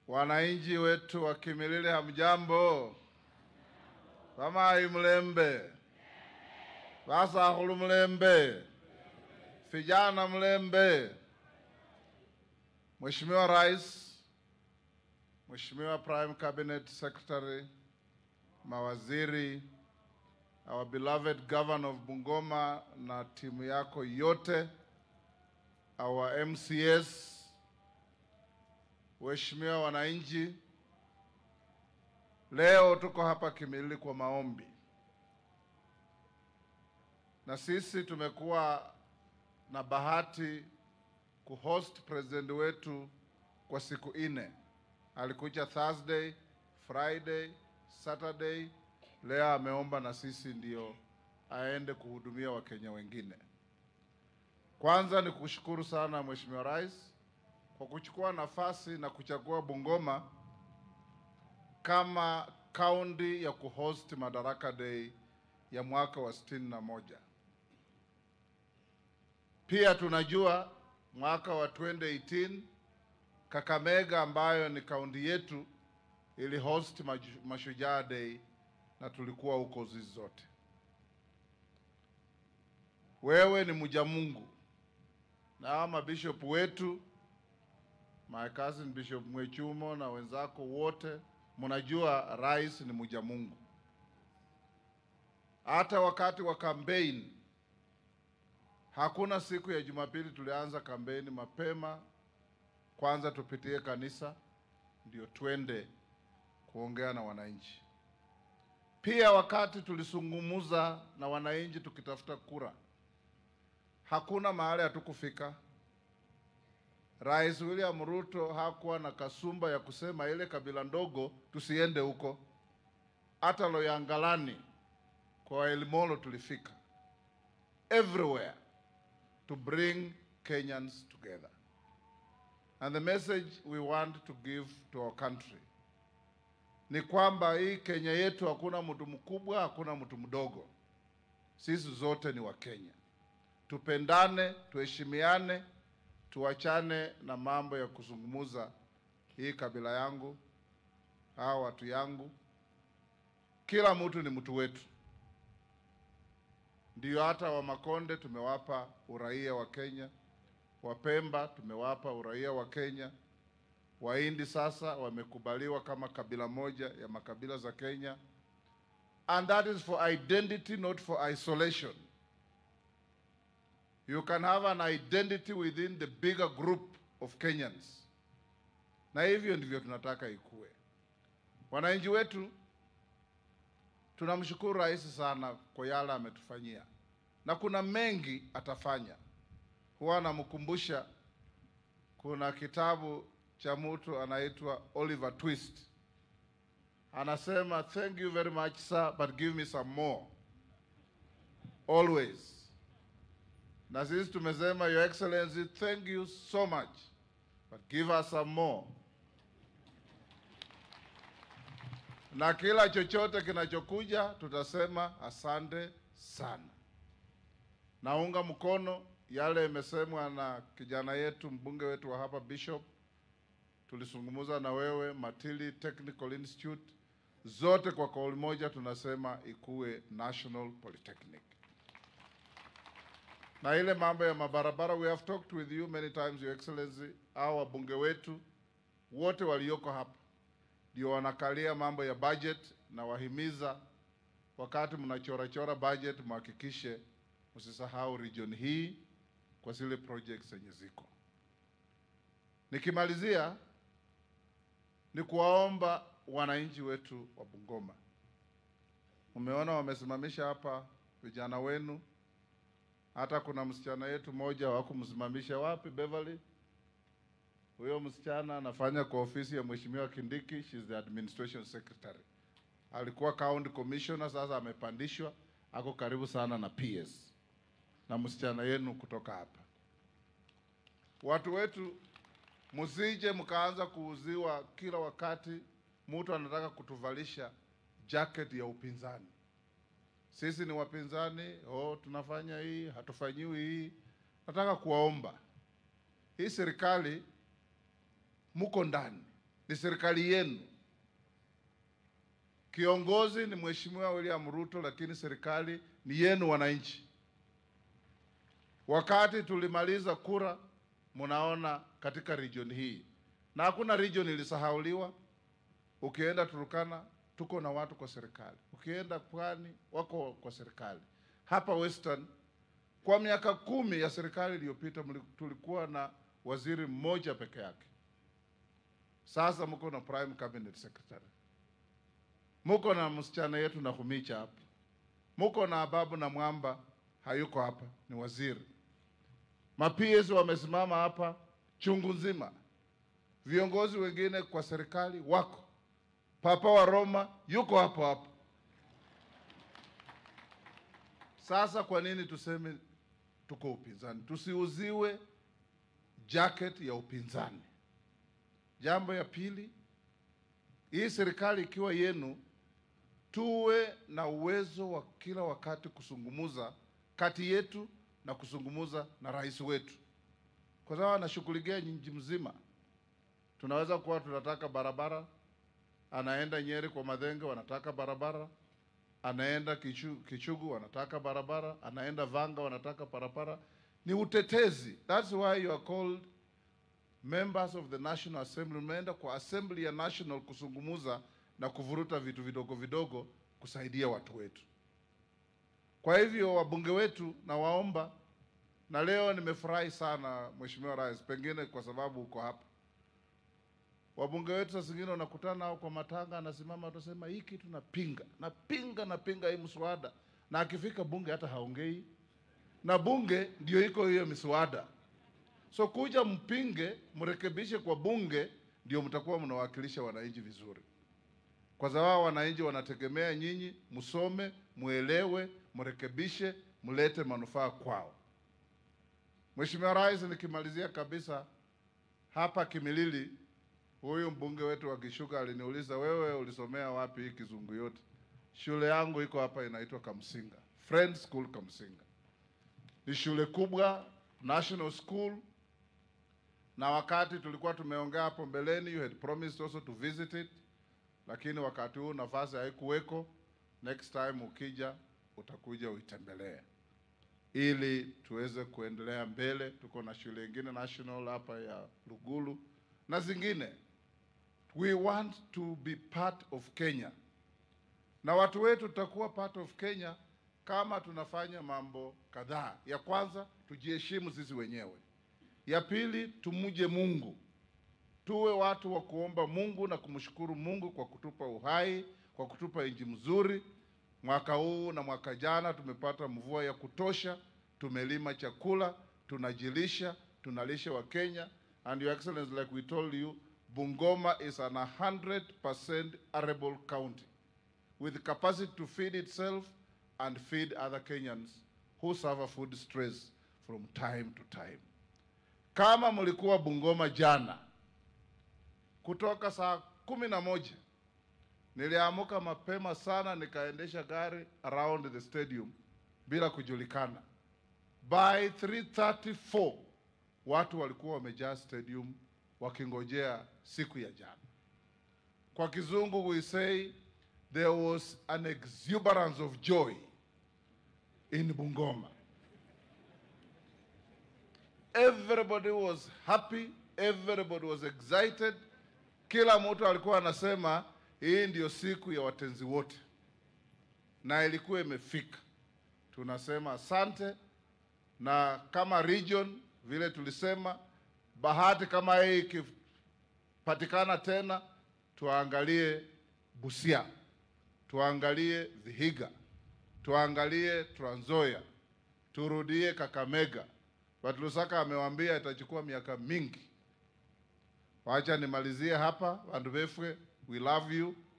Wananchi wetu wa Kimilili, hamjambo? Vamai mlembe, vasakhulu mlembe, vijana mlembe. Mheshimiwa Rais, Mheshimiwa Prime Cabinet Secretary, mawaziri, our beloved Governor of Bungoma na timu yako yote, our MCS, Waheshimiwa wananchi, leo tuko hapa Kimilili kwa maombi, na sisi tumekuwa na bahati kuhost president wetu kwa siku nne. Alikuja Thursday, Friday, Saturday. Leo ameomba na sisi ndio aende kuhudumia Wakenya wengine. Kwanza ni kushukuru sana Mheshimiwa Rais kwa kuchukua nafasi na kuchagua Bungoma kama kaunti ya kuhost Madaraka Day ya mwaka wa sitini na moja. Pia tunajua mwaka wa 2018 Kakamega ambayo ni kaunti yetu ili host maju- Mashujaa Day na tulikuwa huko zizi zote. Wewe ni mja Mungu na hawa mabishop wetu my cousin Bishop Mwechumo na wenzako wote mnajua rais ni mja Mungu. Hata wakati wa campaign hakuna siku ya Jumapili tulianza kampeni mapema, kwanza tupitie kanisa ndio twende kuongea na wananchi. Pia wakati tulisungumuza na wananchi tukitafuta kura, hakuna mahali hatukufika. Rais William Ruto hakuwa na kasumba ya kusema ile kabila ndogo tusiende huko. Hata Loyangalani kwa Elimolo tulifika, everywhere to bring Kenyans together. And the message we want to give to our country ni kwamba hii Kenya yetu hakuna mtu mkubwa, hakuna mtu mdogo. Sisi zote ni Wakenya. Tupendane, tuheshimiane, tuachane na mambo ya kuzungumuza hii kabila yangu, hawa watu yangu. Kila mtu ni mtu wetu. Ndio hata wa Makonde tumewapa uraia wa Kenya, Wapemba tumewapa uraia wa Kenya, Wahindi sasa wamekubaliwa kama kabila moja ya makabila za Kenya, and that is for identity, not for isolation. You can have an identity within the bigger group of Kenyans, na hivyo ndivyo tunataka ikue. Wananchi wetu tunamshukuru rais sana kwa yale ametufanyia, na kuna mengi atafanya. Huwa anamkumbusha, kuna kitabu cha mtu anaitwa Oliver Twist, anasema thank you very much sir, but give me some more always. Na sisi tumesema your excellency, thank you so much, but give us some more. na kila chochote kinachokuja tutasema asante sana. Naunga mkono yale imesemwa na kijana yetu mbunge wetu wa hapa Bishop. Tulisungumuza na wewe Matili Technical Institute, zote kwa kauli moja tunasema ikuwe National Polytechnic. Na ile mambo ya mabarabara, we have talked with you many times your excellency. Hao wabunge wetu wote walioko hapa ndio wanakalia mambo ya budget, na wahimiza wakati mnachorachora budget mhakikishe msisahau region hii kwa zile projects zenye ziko. Nikimalizia ni kuwaomba wananchi wetu wa Bungoma, umeona wamesimamisha hapa vijana wenu, hata kuna msichana yetu mmoja wakumsimamisha wapi, Beverly huyo msichana anafanya kwa ofisi ya Mheshimiwa Kindiki, she's the administration secretary. Alikuwa county commissioner, sasa amepandishwa, ako karibu sana na PS na msichana yenu kutoka hapa. Watu wetu, msije mkaanza kuuziwa kila wakati, mtu anataka kutuvalisha jacket ya upinzani. Sisi ni wapinzani, oh, tunafanya hii, hatufanyiwi hii. Nataka kuwaomba hii serikali muko ndani, ni serikali yenu. Kiongozi ni Mheshimiwa William Ruto, lakini serikali ni yenu wananchi. Wakati tulimaliza kura, mnaona katika region hii, na hakuna region ilisahauliwa. Ukienda Turukana tuko na watu kwa serikali, ukienda Pwani wako kwa serikali. Hapa Western kwa miaka kumi ya serikali iliyopita tulikuwa na waziri mmoja peke yake. Sasa mko na prime cabinet secretary, muko na msichana yetu na Humicha hapa, muko na Ababu na Mwamba hayuko hapa, ni waziri. Ma-PS wamesimama hapa chungu nzima, viongozi wengine kwa serikali wako. Papa wa Roma yuko hapo hapo. Sasa kwa nini tuseme tuko upinzani? Tusiuziwe jacket ya upinzani. Jambo ya pili, hii serikali ikiwa yenu, tuwe na uwezo wa kila wakati kusungumuza kati yetu na kusungumuza na rais wetu, kwa sababu anashughulikia nchi mzima. Tunaweza kuwa tunataka barabara, anaenda Nyeri kwa Madhenge, wanataka barabara anaenda Kichugu, Kichugu wanataka barabara, anaenda Vanga wanataka barabara. Ni utetezi. That's why you are called members of the National Assembly. Mmeenda kwa assembly ya national kusungumuza na kuvuruta vitu vidogo vidogo kusaidia watu wetu. Kwa hivyo wabunge wetu nawaomba, na leo nimefurahi sana Mheshimiwa Rais, pengine kwa sababu uko hapa wabunge wetu saa zingine wanakutana nao kwa matanga, anasimama atasema hii kitu napinga, napinga, napinga hii mswada, na akifika bunge hata haongei, na bunge ndio iko hiyo miswada. So kuja mpinge, mrekebishe kwa bunge, ndio mtakuwa mnawakilisha wananchi vizuri, kwa sababu wananchi wanategemea nyinyi, msome, muelewe, mrekebishe, mlete manufaa kwao. Mheshimiwa Rais, nikimalizia kabisa hapa Kimilili Huyu mbunge wetu wa Kishuka aliniuliza wewe ulisomea wapi hii kizungu yote? Shule yangu iko hapa inaitwa Kamsinga. Friend School Kamsinga. Ni shule kubwa, national school. Na wakati tulikuwa tumeongea hapo mbeleni, you had promised also to visit it. Lakini wakati huu nafasi haikuweko. Next time ukija utakuja uitembelee. Ili tuweze kuendelea mbele. Tuko na shule ingine national hapa ya Lugulu na zingine. We want to be part of Kenya, na watu wetu tutakuwa part of Kenya kama tunafanya mambo kadhaa. Ya kwanza, tujiheshimu sisi wenyewe. Ya pili, tumuje Mungu, tuwe watu wa kuomba Mungu na kumshukuru Mungu kwa kutupa uhai, kwa kutupa nchi mzuri. Mwaka huu na mwaka jana tumepata mvua ya kutosha, tumelima chakula, tunajilisha, tunalisha wa Kenya And Your Excellency, like we told you, Bungoma is an 100% arable county with capacity to feed itself and feed other Kenyans who suffer food stress from time to time. Kama mlikuwa Bungoma jana, kutoka saa kumi na moja niliamuka mapema sana nikaendesha gari around the stadium bila kujulikana. By 334 watu walikuwa wamejaa stadium wakingojea siku ya jana. Kwa kizungu we say there was an exuberance of joy in Bungoma. Everybody was happy, everybody was excited. Kila mtu alikuwa anasema hii ndio siku ya watenzi wote, na ilikuwa imefika. Tunasema asante, na kama region vile tulisema, bahati kama hii ikipatikana tena, tuangalie Busia, tuangalie Vihiga, tuangalie Trans Nzoia, turudie Kakamega. But Lusaka amewaambia itachukua miaka mingi. Wacha nimalizie hapa, vandu vefwe, we love you.